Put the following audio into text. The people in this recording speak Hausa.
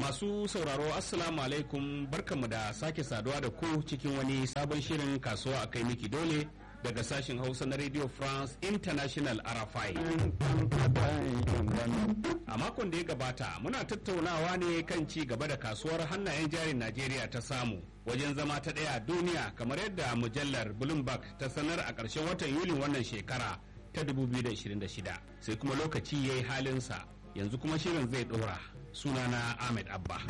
Masu sauraro Assalamu alaikum barkanmu da sake saduwa da ku cikin wani sabon shirin kasuwa a kai miki dole daga sashen Hausa na Radio France International RFI. A makon da ya gabata muna tattaunawa ne kan ci gaba da kasuwar hannayen jarin Najeriya ta samu wajen zama ta ɗaya duniya kamar yadda mujallar Bloomberg ta sanar a ƙarshen watan Yulin wannan shekara ta 2026 sai kuma lokaci ya yi halinsa yanzu kuma shirin zai ɗora sunana Ahmed Abba.